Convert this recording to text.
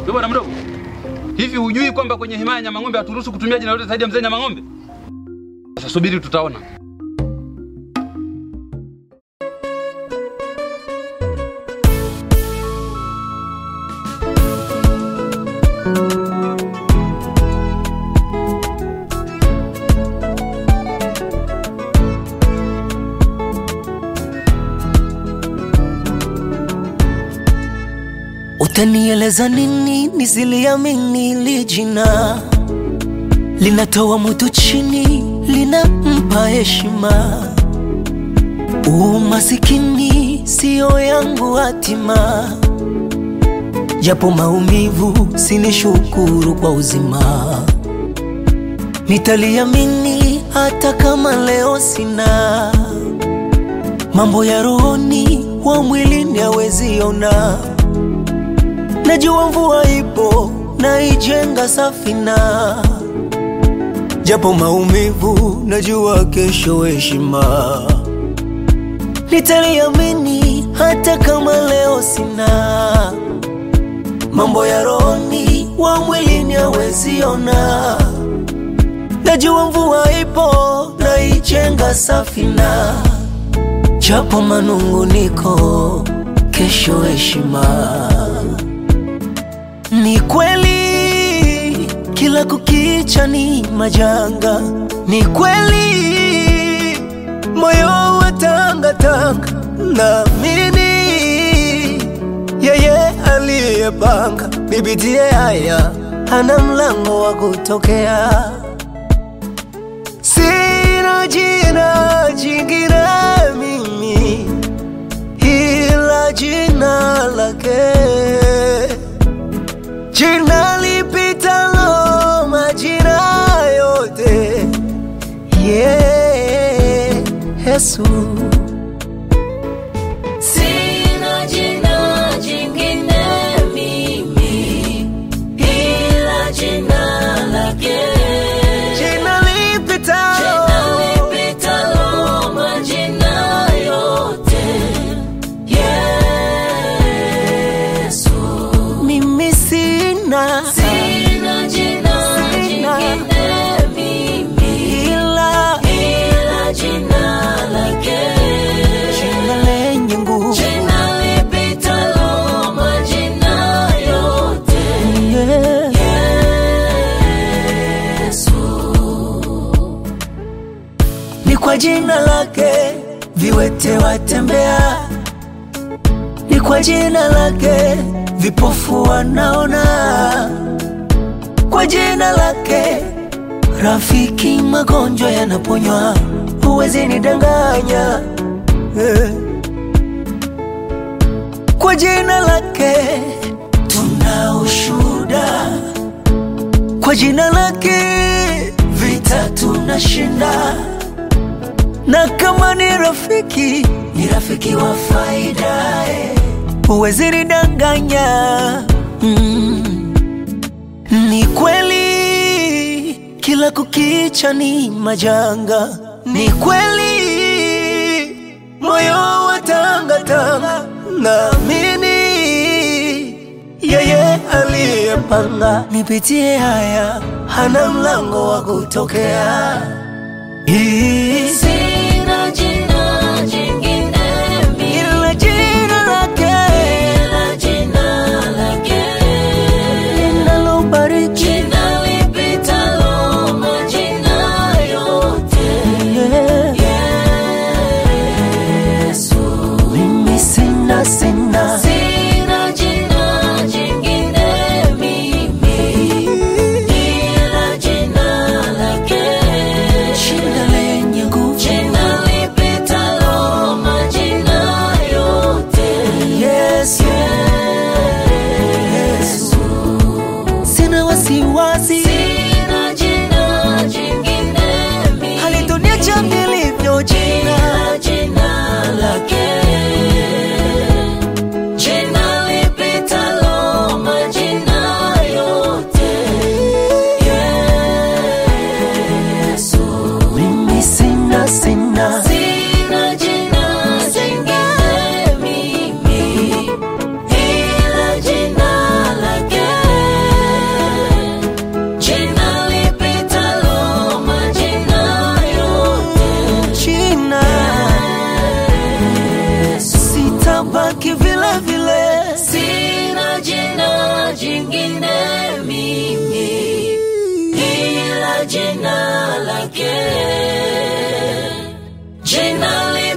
Wewe bwana mdogo, hivi hujui kwamba kwenye himaya ya Nyamang'ombe haturuhusu kutumia jina lolote zaidi ya mzee Nyamang'ombe? Sasa subiri, tutaona. Utanieleza nini nisiliamini li jina linatoa mtu chini linampa heshima. Umasikini siyo yangu hatima, japo maumivu sinishukuru kwa uzima. Nitaliamini hata kama leo sina mambo ya rohoni, wa mwilini hawezi ona. Najua mvua ipo naijenga safina, japo maumivu, najua kesho heshima. Nitaliamini hata kama leo sina mambo ya rohoni, wa mwilini hawezi ona. Najua mvua ipo naijenga safina, japo manunguniko, kesho heshima. Ni kweli kila kukicha ni majanga, ni kweli moyo wa tanga tanga, naamini yeye aliyepanga nipitie haya hana mlango wa kutokea. Sina jina jingine mimi ila jina lake jina lipitalo majina yote, yeah, Yesu. Sina jina jingine mimi ila jina lake. Jina lipitalo Jina lipitalo majina yote. Yesu. mimi sina Sina jina jingine mimi ila ila jina lake. jina lenye nguvu Jina lipitalo majina yote. yeah. Yesu. Ni kwa jina lake viwete watembea, ni kwa jina lake vipofu wanaona, kwa jina lake rafiki magonjwa yanaponywa. Huwezi nidanganya eh. Kwa jina lake tuna ushuhuda, kwa jina lake vita tunashinda na kama ni rafiki ni rafiki wa faida eh. Huwezi nidanganya mm. Ni kweli kila kukicha ni majanga, ni kweli moyo wa tangatanga, naamini yeye aliyepanga nipitie haya hana mlango wa kutokea. Hii Sina jina jingine mimi ila jina lake ila jina lake. linalobariki Jina lipitalo majina yote. yeah. Yesu. Mimi sina sina Sina jina jingine mimi ila jina lake. jina lenye nguvu jina lake, jina